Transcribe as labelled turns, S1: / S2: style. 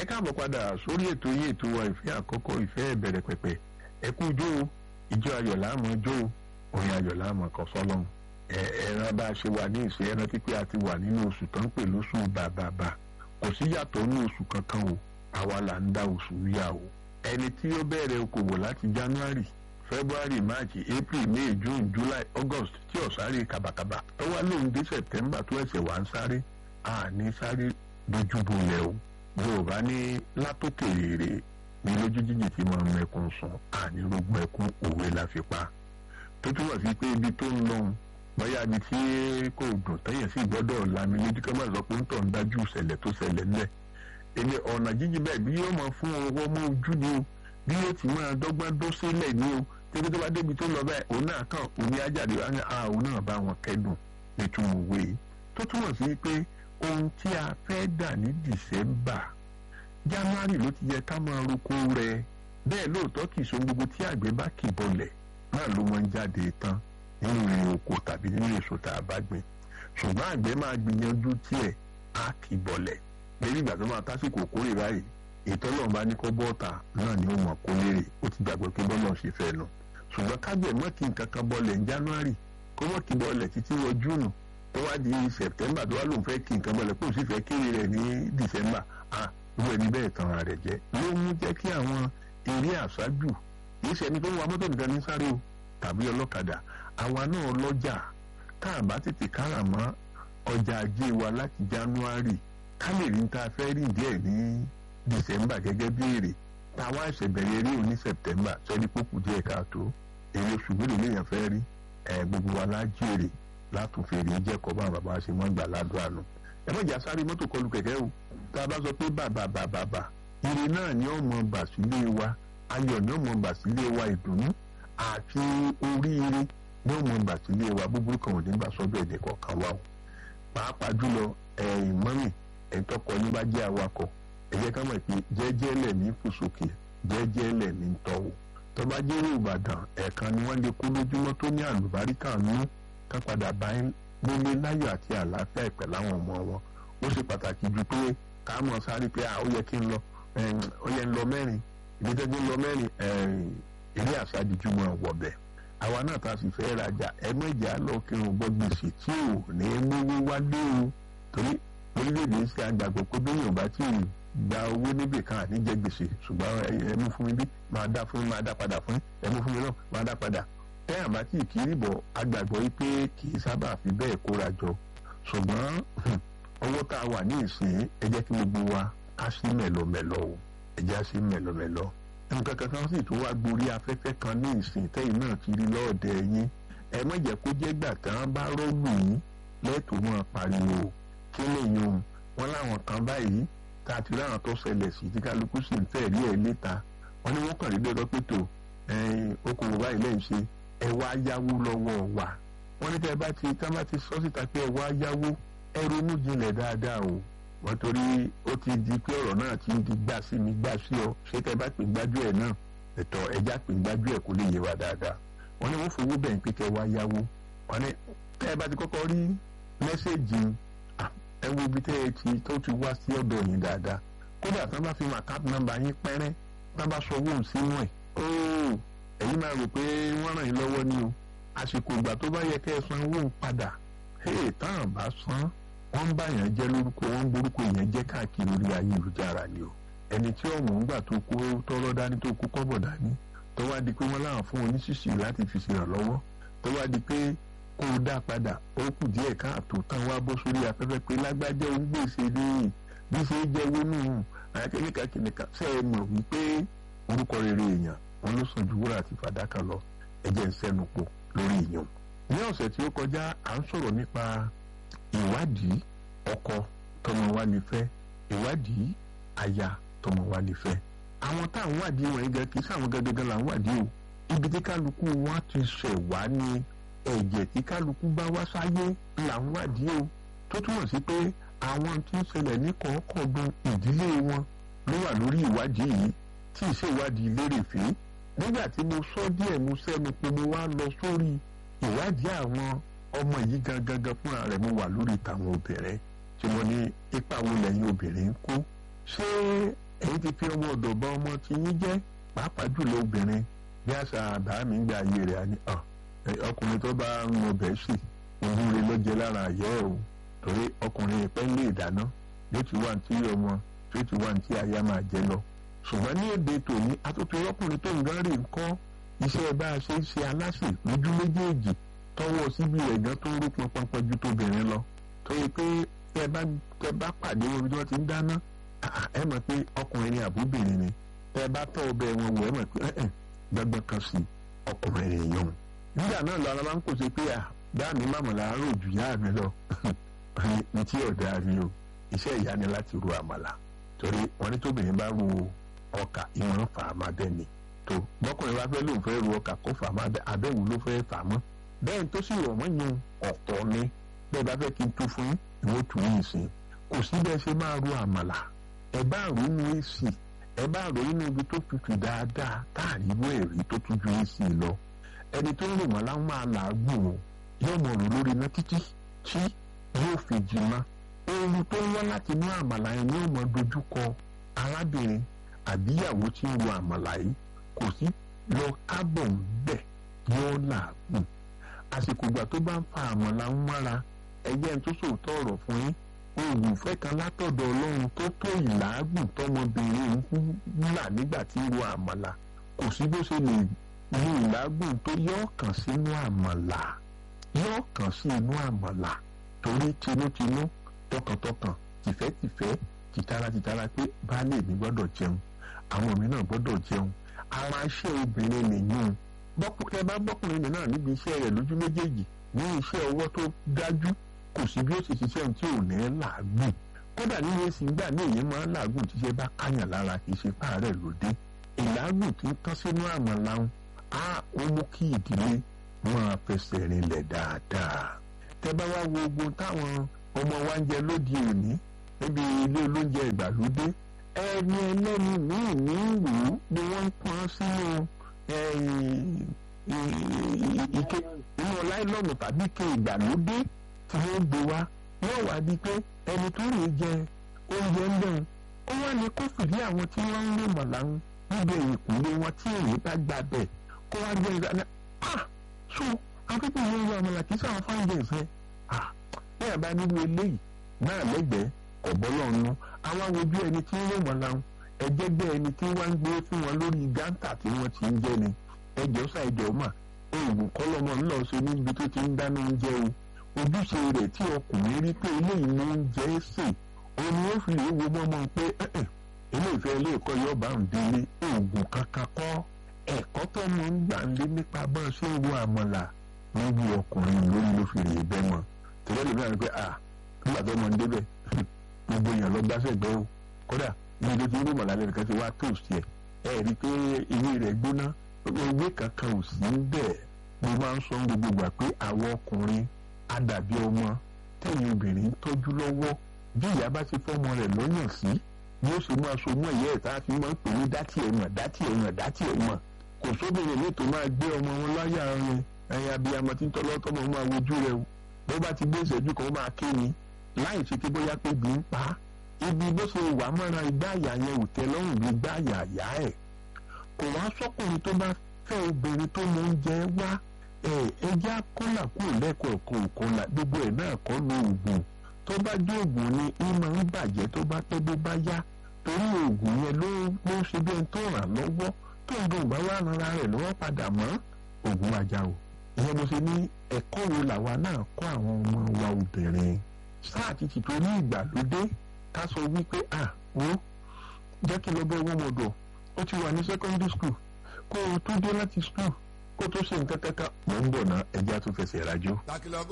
S1: ẹ káàbọ̀ padà sórí ètò yìí ètò wa ìfẹ́ àkọ́kọ́ ìfẹ́ ìbẹ̀rẹ̀ pẹ̀pẹ̀ ẹ kú jó o ìjọ ayọ̀ láàmú jó o orin ayọ̀ láàmú kan sọ́lọ́run ẹ ẹran bá a ṣe wà ní ìṣe ẹran pípẹ́ àti wà nínú oṣù tó ń pè lóṣù bàbàbà kò sí yàtọ̀ ní oṣù kankan o àwa là ń dá oṣù yà o ẹni tí ó bẹ̀rẹ̀ okòwò láti January February March April May June July August tí ò sáré kàbàkàbà tó wá lóun dé September tó ẹsẹ̀ wá ń sáré àní sáré dojúbolẹ̀ o yorùbá ní látòkè rèrè ní lójú jíjì tí mo mọ ẹkún sùn àní rògbò ẹkún òwe la fi pa tó túmọ̀ sí pé ibi tó ń lọ́hùn bóyá ibi tí kò dùn tẹ́yẹ̀ sì gbọ́dọ̀ lami lójú kẹ́ máa sọ pé ń tọ̀ ń dájú ìṣẹ̀lẹ̀ tó ṣẹlẹ̀ ńlẹ̀ èmi ọ̀nà jíjì bẹ́ẹ̀ bí yóò máa fún ọwọ́ mọ́ ojú ni o bí yóò ti máa dọ́gbọ́n dó sílẹ̀ ni o tẹ́bí tó bá débi tó lọ bẹ́ẹ̀ òun náà kàn òní ajáde àwọn náà bá wọn kẹ́dùn nítumọ̀ òwe tó túmọ̀ sí pé ohun tí a fẹ́ dà ní dìsẹ́mbà january ló ti yẹ ká máa roko rẹ̀ bẹ́ẹ̀ lóòótọ́ kì í so gbogbo tí àgbẹ̀ bá kì bọlẹ̀ náà ló máa ń jáde tán nínú ìrìn oko tàbí nínú èso tá a bá gbìn ṣùgbọ́n àgbẹ̀ máa gbìyànjú tiẹ̀ á kì bọlẹ̀ lẹ́yìn ìgbà tó máa tásìkò kórè báyìí ìtọ́lọ̀ bá ní kó bọ́ọ̀tà náà ni ó mọ̀ kó lérè ó ti gbàgbọ́ pé bọ́lọ̀ ṣe fẹ́ nu ṣùgbọ́n kágbẹ̀ mọ́ kí nǹkan kan bọlẹ̀ ní january kó mọ́ kí bọlẹ̀ títí wọ júùnù tó wá di september tó wá lòun fẹ́ kí nǹkan bọ̀lẹ̀ kó sì fẹ́ kéré rẹ̀ ní december ah irú ẹni bẹ́ẹ̀ tan ara rẹ̀ jẹ́ ló mú jẹ́ kí àwọn eré àṣájù kìí ṣe ẹni tó ń wa mọ́tò nìkan ní sáré o tàbí ọlọ́kadà àwa náà lọ́jà tá a bá tètè kára mọ́ ọjà ajé wa láti january ká lè rí ta fẹ́ rí díẹ̀ ní december gẹ́gẹ́ bí èrè táwa ẹ̀sẹ̀ bẹ̀rẹ̀ eré òní september sẹ́ni pókù díẹ̀ káàtó èrè oṣù mélòó lèèyàn fẹ́ rí ẹ̀ gbogbo wa lájèrè látòfèrè jẹ́kọ̀ọ́ bá bàbá ṣe mọ́ gbà ládùúgbò àná. ẹ má jà sáré mọ́tò kọlù kẹ̀kẹ́ o tá a bá sọ pé bàbà bàbà bà ire náà ni ó mọ bà sílé wa ayọ̀ ni ó mọ bà sílé wa ìdùnnú àti oríire ni ó mọ bà sílé wa búburú kan ò ní bá sọ́dọ̀ èdè kọ̀ọ̀kan wa o. pàápàá jùlọ ẹ̀yìn mọ́mì ẹ̀ńtọ́kọ yín bá jẹ́ awakọ̀ ẹ jẹ́ ká mọ̀ pé jẹ́jẹ́ lẹ̀ ní fòsókè jẹ́jẹ́ lẹ̀ ní tọ́wọ́ tọ́ba jẹ́rú Ìbàdàn ẹ̀ẹ̀kan ni wọ́n lè kó lójúmọ́ tó ní àlùbáríkà nú ká padà bá nílé láyọ̀ àti àlàáfíà ìpẹ̀ láwọn ọmọ wọn ó ṣe pàtàkì ju pé ká mọ̀ sáré pé ó yẹ kí n lọ ó yẹ ń lọ mẹ́rin ìdíjẹ́jú ń lọ mẹ́rin eré àṣàdìjú mọ̀ wọ̀bẹ̀ àwa náà ta sì fẹ́ rajà ẹ mọ̀jà lọ kí n gbọ́ gbèsè tí ò ní mówó wálé o torí orílẹ̀-èdè ṣe àgbàgbọ́ pé bẹ́ẹ̀ yóò bá tí ì gba owó níbì kan àníjẹ gbèsè ṣùgbọ́n ẹ mú fún mi bí máa dá fún mi máa dá padà fún ẹ mú fún mi náà máa dá padà tẹ́ àbá tí ìkírí bọ̀ agbàgbọ́ yìí pé kì í sábà fi bẹ́ẹ̀ kóra jọ ṣùgbọ́n ọwọ́ tá a wà ní ìsìn ẹ jẹ́ kí gbogbo wa ká sí mẹ̀lọmẹ̀lọ o ẹ jẹ́ sí mẹ̀lọmẹ̀lọ. nǹkan kankan sì tún wá gborí afẹ́fẹ́ kan ní ìsìn tẹ́yìn náà ti rí lọ́ọ̀dẹ yín ẹ má jẹ́ kó jẹ́ gbà tán bá rọ́ọ̀lù yín lẹ́tọ̀ọ́ mọ́ pariwo kí lèyìn o wọn láwọn kan báyìí tá a ti ráhàn tó ṣẹlẹ̀ sí tí kálukú sì ń fẹ́ rí ẹ̀ léta wọn ní wọ́n kàn rí lọ́dọ́ pé tó okòwò báyìí lẹ́yìn ṣe ẹ wá yáwó lọ́wọ́ wa wọ́n ní tẹ́ ẹ bá ti tá bá ti sọ síta pé ẹ wá yáwó ẹ ronú jinlẹ̀ dáadáa o wọ́n torí ó ti di pé ọ̀rọ̀ náà ti ń di gbà sí mi gbà sí ọ ṣé tẹ́ ẹ bá pè gbájú ẹ̀ náà ẹ̀tọ́ ẹja pè gbájú ẹ̀ kó lè yé wa dáadáa wọ́n ní wọ́n fowó bẹ̀yìn pé kẹ́ wá yáwó wọ́n ní tẹ́ ẹ bá ti kọ́kọ́ rí mẹ́sẹ̀gì ẹ wo ibi tẹ́ ẹ ti tó ti wá sí ọ̀dọ̀ yín dáadáa kódà tí wọ́n bá fi mọ àkáàtì nọ́mbà yín pẹ́rẹ́ tí wọ́n bá sọ owó sínú ẹ̀ óò ẹ̀yin máa rò pé wọ́n ràn yín lọ́wọ́ ni o àsìkò ìgbà tó bá yẹ kẹ́ ẹ san owó padà hey táwọn bá san wọ́n ń bá yẹn jẹ́ lórúkọ wọ́n ń borúkọ yẹn jẹ́ káàkiri orí ayélujára ni o ẹni tí ọ̀mọ̀ ń gbà tó kó tọ́rọ́ dání tó kó kọ́bọ̀ dání tó wá di pé wọ́n láwọn fún oníṣìṣì láti fi ṣèrànlọ́wọ́ tó wá di pé kó o dá padà ó kù díẹ̀ káàtó tán wá bọ́ sórí afẹ́fẹ́ pé lágbájá ń gbèsè ní bí ṣe jẹ́ wónú àyàkẹ́kẹ́ kìnìkan ṣe é mọ̀ wípé orúkọ rere èèyàn wọn ló sàn ju wúrà àti fàdákà lọ ẹjẹ ń sẹnu pọ̀ lórí ìyàn. ní ọ̀sẹ̀ tí ó kọjá à ń sọ̀rọ̀ nípa ìwádìí ọkọ tọmọ wa lè fẹ́ ìwádìí aya tọmọ wa lè fẹ́. àwọn tá à ń wádìí wọ̀nyí gan kì í sáwọn gangan là ń wádìí o ibi tí kálukú wa ti ṣẹ̀ wá ní ẹ̀jẹ̀ tí kálukú bá wá sáyé là ń wádìí o tó túmọ̀ sí pé àwọn tí ń ṣẹlẹ̀ ní kọ̀ọ̀kọ̀ọ̀dún ìdílé wọn ló wà lórí ìwádìí yìí tí ìṣèwádìí lérèfé nígbà tí mo sọ díẹ̀ mo sẹ́nu pé mo wá lọ sórí ìwádìí àwọn ọmọ yìí gangan gan fúnra rẹ̀ mo wà lórí tàwọn obìnrin tí mo ní ipa wo lẹ́yìn obìnrin ń kó ṣé ẹ̀yin ti fi ọmọ ọ̀dọ̀ bá ọmọ tí yín jẹ́ pàápàá jùlọ obìnrin bí àṣà àbá mi gba ayé rẹ̀ àní ọkùnrin tó bá ń mọ bẹ́ẹ̀ sì òun rẹ̀ ló jẹ lára àyẹ́ ẹ̀ o torí ọkùnrin ìpẹ́ lè dáná yóò ti wà tí ọmọ yóò ti wà tí aya máa jẹ lọ ṣùgbọ́n ní èdè tòní atótó ọkùnrin tó ń gán rè ń kọ́ iṣẹ́ bá a ṣe ń ṣe aláṣẹ lójú méjèèjì tọwọ́ síbi rẹ̀ gan tó ń rú pọnpọnpọn ju tóbìnrin lọ torí pé tẹ bá tẹ bá pàdé wọn bí wọ́n ti ń dáná ẹ mọ̀ pé ọkùnrin ni àbúbìnrin ni tẹ bá tọ́ ọbẹ̀ wọn wò ẹ mọ̀ pé ẹ̀ẹ́n gbọ́gbọ́n kan sí ọkùnrin èèyàn nígbà náà lọ ara máa ń kó ṣe pé à bá mi má mọ̀ láàárọ̀ jù yá mi lọ ní tí ọ̀dà mi o iṣẹ́ ìyá ni láti ru àmàlà torí wọn ní tóbìnrin bá ru ọkà ìwọ̀n fà á máa bẹ́ ni tó bọ́kùnrin bá fẹ́ lóun fẹ́ ru ọkà kó fà á máa bẹ́ abẹ́wò ló fẹ́ fà á mọ́ bẹ́ẹ̀ tó sì rọ̀ mọ́ yun ọ̀tọ̀ ni bẹ́ẹ̀ bá fẹ́ kí n tú fún ìwọ tù yìí sí kò sí bẹ́ẹ̀ ṣe máa ru àmàlà ẹ bá rò inú èsì ẹ bá rò inú ibi tó tutù dáadáa táàrí ìwé ẹ̀rí tó tún ju èsì lọ ẹni tó ń rò wọ́n láwọn máa làágùn o yóò mọ̀ rò lórí iná títí tí yóò fi jìnnà ooru tó ń wá láti inú àmàlà yẹn ni ó mọ dojúkọ arábìnrin àbíyàwó tí ń ro àmàlà yìí kò sí lọ kábọ̀ ń bẹ̀ yóò làágùn àsìkò ìgbà tó bá ń fa àmàlà ń mára ẹgbẹ́ tó sòótọ́ ọ̀rọ̀ fún yín oògùn fẹ́ kan látọ̀dọ̀ ọlọ́run tó tó ìlàágùn tọmọbìnrin ń là nígbà tí ń ro àmàlà kò sí bó ṣe lè ní ìlàágùn tó yọ kàn sínú àmàlà yọ kàn sí inú àmàlà torí tinútinú tọkàntọkàn tìfẹ́tìfẹ́ tìtara-tìtara pé baálé mi gbọ́dọ̀ jẹun àwọn mi náà gbọ́dọ̀ jẹun ara iṣẹ́ obìnrin nìyún bọ́kùnrin bá bọ́kùnrin mi náà níbi iṣẹ́ rẹ̀ lójú méjèèjì ní iṣẹ́ ọwọ́ tó dájú kò sí bí ó ṣe ṣiṣẹ́ ohun tí ò ní làágùn kódà nínú èsì gbà ní èyí máa ń làágùn tíṣẹ́ bá káyàn lára kì í ṣe páàrẹ̀ lóde ìlàágùn tí ń tán sínú àmàlà ń á ó mú kí ìdílé máa fẹsẹ̀ rinlẹ̀ dáadáa tẹ bá wá wo ogun táwọn ọmọ wa ń jẹ lóde òní níbi ilé olóúnjẹ ìgbàlódé ẹni ẹlẹ́ni míì ní ìlú ni wọ́n ń pọn sínú ike inú láìlọ́ọ̀nù tàbí ike ìgbàlódé tí wọ́n gbé wá wọ́n wá di pé ẹni tó lè jẹ oúnjẹ ń bẹ̀rù ó wá ní kó fìdí àwọn tí wọ́n ń lè mọ̀ láwọn níbi ìkúlé wọn tí èyí bá gbà bẹ̀ kó wá gbé ìgbà ah so akẹ́kọ̀ọ́ yẹn yọ àmàlà kì í sáwọn fáńjẹ ìfẹ́ ah bẹ́ẹ̀ bá nínú eléyìí náà lẹ́gbẹ̀ẹ́ ọ̀bọ́lọ́ọ̀nù àwọn awojú ẹni tí ń lè mọ̀ láwọn ẹjẹgbẹ́ ẹni tí wọ́n ń gbé fún wọn lórí gántà tí wọ́n ti ń jẹ ni ẹjọ́ sá ẹjọ́ mà oògùn kọ́lọ́mọ ńlọ ṣe níbi tó ti ń dáná oúnjẹ o ojúṣe rẹ̀ tí ọkùnrin rí pé eléyìí ló ń jẹ́ sè ó ní ó fi lè wo mọ́mọ́ pé ilé ìfẹ́ ilé ẹ̀kọ́ yóò bá ń délé oògùn kankan kọ́ ẹ̀kọ́ tó mọ̀ ń gbà ń lé nípa bá a ṣe ń wo àmàlà níbi ọkùnrin lórí ló fi rè bẹ́ mọ́ tẹ́lẹ̀ lè bẹ̀rẹ̀ pé à nígbà tó mọ̀ ń débẹ̀ gbogbo èèyàn lọ gbáṣẹ́ gbẹ́ o kódà ibi tó ti ń rí mọ̀lálẹ́ nìkan ti wá toast yẹ ẹ rí i pé ilé rẹ̀ gbóná ewé kankan ò sí bẹ́ẹ̀ mo máa ń sọ gbogbo gbà pé àwọn ọkùnrin àdàbí ọmọ tẹ̀yìn obìnrin tọ́jú lọ́wọ́ bí ìyá bá ti fọ́mọ rẹ̀ lọ́yàn sí ni ó ṣe máa so mọ́ ìyá ẹ̀ tá a fi máa ń pè ní dátì ẹ̀ mọ̀ dátì ẹ̀ mọ̀ dátì ẹ̀ mọ̀ kò sóbìnrin ní tó máa gbé ọmọ wọn láyà rẹ ẹ̀yìn abiyamọ tí ń tọ́lọ́ tọ́mọ máa wojú rẹ o bó bá ti gbé ìṣẹ́jú kan ó máa ké ni láì ṣe pé bóyá pé bí ń pa á ibi bó ṣe wà mọ́ra igbá àyà yẹn ò tẹ́ lọ́rùn bí igbá àyà àyà ẹ̀ kò wá sọ́kùnrin tó bá fẹ́ obìnrin tó mọ oúnjẹ wá ẹjẹ́ akọ́là kúrò lẹ́kọ̀ọ́ ẹ̀kọ́ òkọ́là gbogbo ẹ̀ náà kọ́ lo oògùn tó bá jẹ́ oògùn ni í máa ń bàjẹ́ tó bá pẹ́ bó bá yá torí oògùn yẹn ló ló ṣe bí ẹni tó ràn lọ́wọ́ tó ń dùn bá wà rárá rẹ̀ lọ́wọ́ padà mọ́ oògùn ajá o ìyẹn mo ṣe ní ẹ̀kọ́ wo làwa náà kọ́ àwọn ọmọ wa obìnrin sáà ti ti torí ìgbàlódé ká sọ wípé à ó jẹ́ kí lọ bẹ́ wọ́n mọ̀dọ̀ ó ti wà ní secondary school kó o tó dé láti school kó tó ṣe nǹkan kankan mò ń bọ̀ ná ẹja tó fẹsẹ̀ rájò.